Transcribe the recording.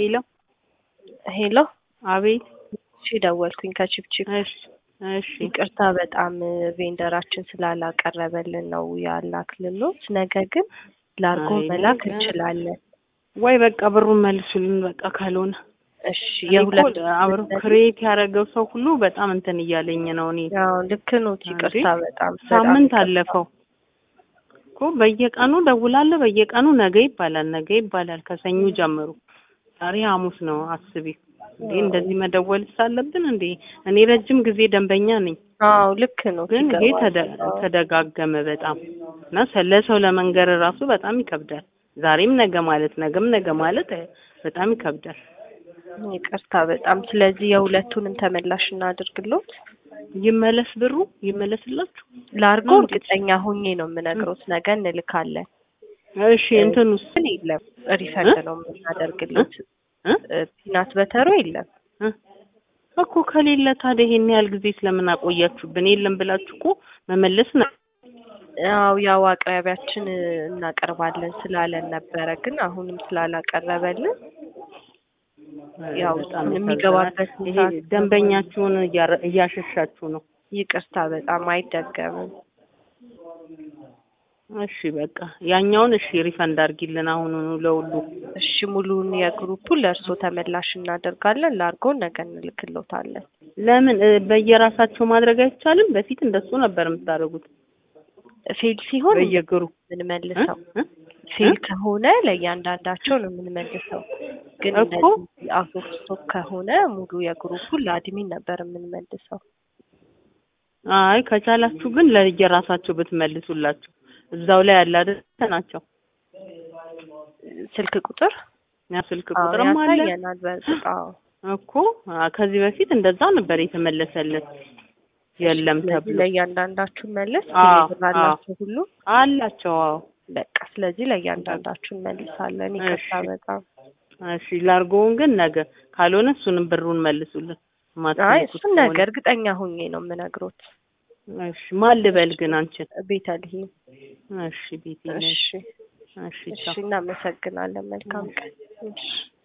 ሄሎ ሄሎ አቤት እሺ ደወልኩኝ ከቺፕቺፕ እሺ እሺ ይቅርታ በጣም ቬንደራችን ስላላቀረበልን ነው ያላክልሎት ነገ ግን ላርጎ አይ መላክ ነገ- እንችላለን ወይ በቃ ብሩን መልሱልን በቃ ካልሆነ እሺ እኔ እኮ የሁለት አብሮ ክሬት ያደረገው ሰው ሁሉ በጣም እንትን እያለኝ ነው እኔ ያው ልክ ኖት ይቅርታ እንዴ? በጣም በጣም ሳምንት ይቅርታ። አለፈው እኮ በየቀኑ ደውላለሁ በየቀኑ ነገ ይባላል ነገ ይባላል ከሰኞ ጀምሮ ዛሬ ሐሙስ ነው አስቢ እንዴ እንደዚህ መደወል ሳለብን እንዴ እኔ ረጅም ጊዜ ደንበኛ ነኝ አዎ ልክ ነው ግን ይሄ ይገባል። ተደ- ተደጋገመ በጣም እና ሰ- ለሰው ለመንገር ራሱ በጣም ይከብዳል ዛሬም ነገ ማለት ነገም ነገ ማለት እ፣ በጣም ይከብዳል ይቅርታ በጣም ስለዚህ የሁለቱንም ተመላሽ እናድርግሎት ይመለስ ብሩ ይመለስላችሁ ላርጎ ነው እንዴ? እርግጠኛ ሆኜ ነው የምነግሮት ነገ እንልካለን እሺ እንትኑስ ግን የለም ሪፈንድ ነው የምናደርግሎት እ? ፒናት በተሮ የለም እ? እኮ ከሌለ ታዲያ ይሄን ያህል ጊዜ ስለምን አቆያችሁብን? የለም ብላችሁ እኮ መመለስ ነው። ያው ያው አቅራቢያችን እናቀርባለን ስላለን ነበረ ግን አሁንም ስላላቀረበልን ያው በጣም የሚገባበት ያሳዝናል። ይሄ ሰዓት ደንበኛችሁን እያረ- እያሸሻችሁ ነው። ይቅርታ በጣም አይደገምም እሺ በቃ ያኛውን እሺ ሪፈንድ አድርጊልን አሁኑኑ ለሁሉ። እሺ ሙሉውን የግሩፑ ለእርሶ ተመላሽ እናደርጋለን ላርጎ ነገ እንልክሎታለን ለምን እ፣ በየራሳቸው ማድረግ አይቻልም? በፊት እንደሱ ነበር የምታደርጉት ፌል ሲሆን በየግሩ የምንመልሰው እ? ፌል ከሆነ ለእያንዳንዳቸው ነው የምንመልሰው ግን እኮ እንደዚህ አውት ኦፍ ስቶክ ከሆነ ሙሉ የግሩፑን ለአድሚን ነበር የምንመልሰው አይ ከቻላችሁ ግን ለየራሳቸው ብትመልሱላቸው እዛው ላይ ያለ አይደል ናቸው። ስልክ ቁጥር ያ ስልክ አዎ ቁጥርም አለ ያሳየናል በእርግጥ አዎ እኮ አ፣ ከዚህ በፊት እንደዛ ነበር የተመለሰለት የለም ስለዚህ ተብሎ ለእያንዳንዳችሁ መለስ አዎ፣ ቴሌብር አላችሁ ሁሉ አላቸው። አዎ በቃ ስለዚህ ለእያንዳንዳችሁ እንመልሳለን ይቅርታ እሺ። በጣም እሺ ላርጎውን ግን ነገ ካልሆነ እሱንም ብሩን መልሱልን። አይ ማትልኩት እሱን ከሆነ። ነገ እርግጠኛ ሁኜ ነው የምነግሮት እሺ ማን ልበል ግን አንቺን? ቤተልሔም እሺ ቤቴ ነሽ። እሺ እሺ እሺ ቻው። እናመሰግናለን መልካም ቀን እሺ